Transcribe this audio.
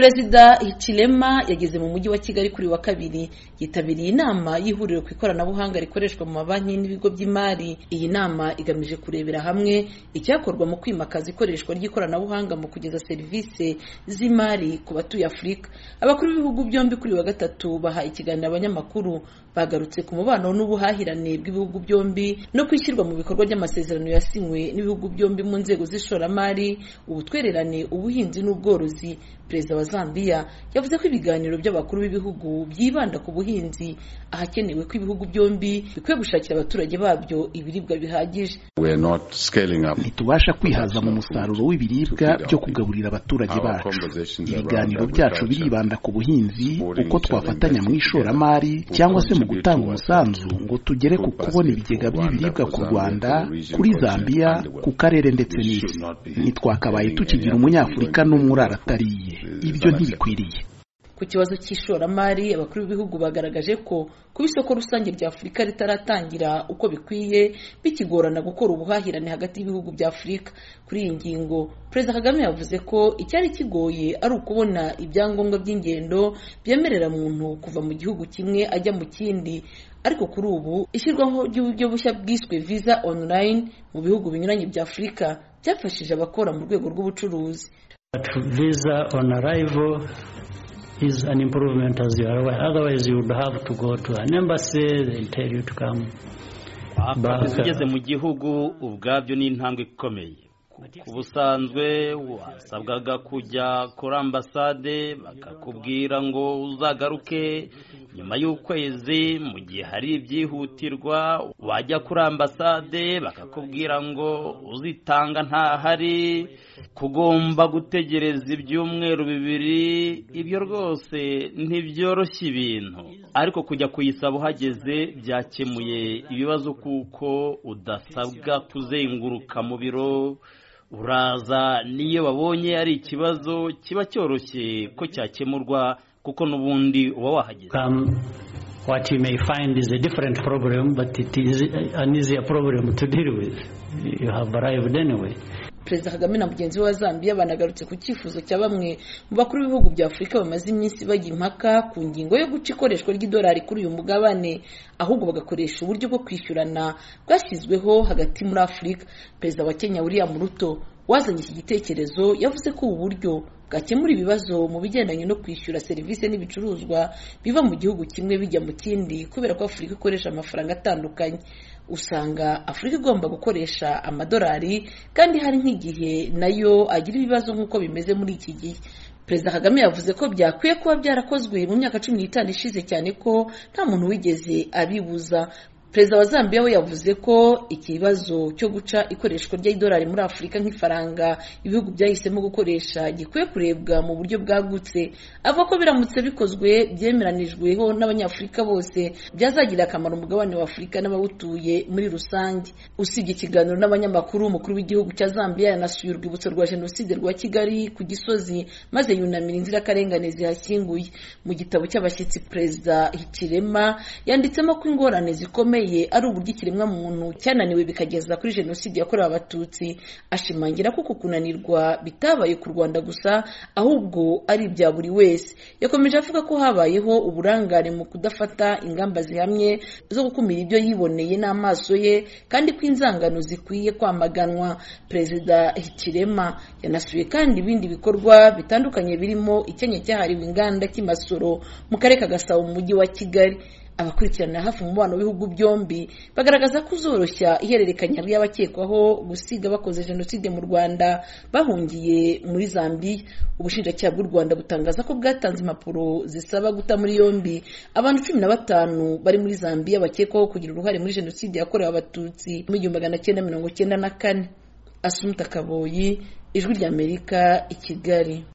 perezida hichilema yageze mu mujyi wa kigali kuri uyu wa kabiri yitabiriye inama y'ihuriro ku ikoranabuhanga rikoreshwa mu mabanki n'ibigo by'imari iyi nama igamije kurebera hamwe icyakorwa mu kwimakaza ikoreshwa ry'ikoranabuhanga mu kugeza serivisi z'imari ku batuye afurika abakuru b'ibihugu byombi kuri uyu wa gatatu baha ikiganiro abanyamakuru bagarutse ku mubano n'ubuhahirane bw'ibihugu byombi no kwishyirwa mu bikorwa ry'amasezerano yasinywe n'ibihugu byombi mu nzego z'ishoramari ubutwererane ubuhinzi n'ubworozi perezida wa zambia yavuze ko ibiganiro by'abakuru b'ibihugu byibanda ku buhinzi ahakenewe ko ibihugu byombi bikwiye gushakira abaturage babyo ibiribwa bihagije ntitubasha kwihaza mu musaruro w'ibiribwa byo kugaburira abaturage bacu ibiganiro byacu biribanda ku buhinzi uko twafatanya mu ishoramari cyangwa se mu gutanga umusanzu ngo tugere ku kubona ibigega by'ibiribwa ku rwanda kuri zambia ku karere ndetse n'isi ntitwakabaye tukigira umunyafurika n'umwe uraratariye ibyo ntibikwiriye ku kibazo cy'ishoramari abakuru b'ibihugu bagaragaje ko kuba isoko rusange rya afurika ritaratangira uko bikwiye bikigorana gukora ubuhahirane hagati y'ibihugu bya afurika kuri iyi ngingo perezida kagame yavuze ko icyari kigoye ari ukubona ibyangombwa by'ingendo byemerera muntu kuva mu gihugu kimwe ajya mu kindi ariko kuri ubu ishyirwaho ry'uburyo bushya bwiswe visa online mu bihugu binyuranye bya afurika byafashije abakora mu rwego rw'ubucuruzi visa on arrival is an improvement as you are aware. Otherwise, you would have to go to an embassy, they tell you to come. ugeze mu gihugu ubwabyo ni intambwe ikomeye ku busanzwe wasabwaga kujya kuri ambasade bakakubwira ngo uzagaruke nyuma y'ukwezi mu gihe hari ibyihutirwa wajya kuri ambasade bakakubwira ngo uzitanga ntahari kugomba gutegereza ibyumweru bibiri ibyo rwose ntibyoroshya ibintu ariko kujya kuyisaba uhageze byakemuye ibibazo kuko udasabwa kuzenguruka mu biro uraza niyo babonye ari ikibazo kiba cyoroshye ko cyakemurwa kuko n'ubundi uba wahageze what you may find is a different problem but it is an easier problem to deal with you have arrived anyway perezida kagame na mugenzi we wa zambia banagarutse ku cyifuzo cya bamwe mu bakuru b'ibihugu bya afurika bamaze iminsi bajya impaka ku ngingo yo guca ikoreshwa ry'idolari kuri uyu mugabane ahubwo bagakoresha uburyo bwo kwishyurana bwashyizweho hagati muri afurika perezida wa kenya william ruto wazanye iki gitekerezo yavuze ko ubu buryo bwakemura ibibazo mu bigendanye no kwishyura serivisi n'ibicuruzwa biva mu gihugu kimwe bijya mu kindi kubera ko afurika ikoresha amafaranga atandukanye usanga afurika igomba gukoresha amadolari kandi hari nk'igihe nayo agira ibibazo nk'uko bimeze muri iki gihe perezida kagame yavuze ko byakwiye kuba byarakozwe mu myaka cumi n'itanu ishize cyane ko nta muntu wigeze abibuza perezida wa zambia we yavuze ko ikibazo cyo guca ikoreshwa ry'idolari muri afurika nk'ifaranga ibihugu byahisemo gukoresha gikwiye kurebwa mu buryo bwagutse avuga ko biramutse bikozwe byemeranijweho n'abanyafurika bose byazagirira akamaro umugabane wa afurika n'abawutuye muri rusange usibye ikiganiro n'abanyamakuru umukuru w'igihugu cya zambia yanasuye urwibutso rwa jenoside rwa kigali ku gisozi maze yunamira inzirakarengane zihashyinguye mu gitabo cy'abashyitsi perezida hikirema yanditsemo ko ingorane zikomeye ari uburyo ikiremwamuntu cyananiwe bikageza kuri jenoside yakorewe abatutsi ashimangira ko uku kunanirwa bitabaye ku rwanda gusa ahubwo ari ibya buri wese yakomeje avuga ko habayeho uburangare mu kudafata ingamba zihamye zo gukumira ibyo yiboneye n'amaso ye kandi ko inzangano zikwiye kwamaganwa perezida hikirema yanasuye kandi ibindi bikorwa bitandukanye birimo icyanya cyahariwe inganda cy'imasoro mu karere ka gasabo mu mujyi wa kigali abakurikirana hafi umubano w'ibihugu byombi bagaragaza ko uzoroshya ihererekanya ry'abakekwaho gusiga bakoze jenoside mu rwanda bahungiye muri zambia ubushinjacyaha bw'u rwanda butangaza ko bwatanze impapuro zisaba guta muri yombi abantu cumi na batanu bari muri zambia bakekwaho kugira uruhare muri jenoside yakorewe abatutsi mu igihumbi magana cyenda mirongo cyenda na kane asumuta kaboyi ijwi ry'amerika i kigali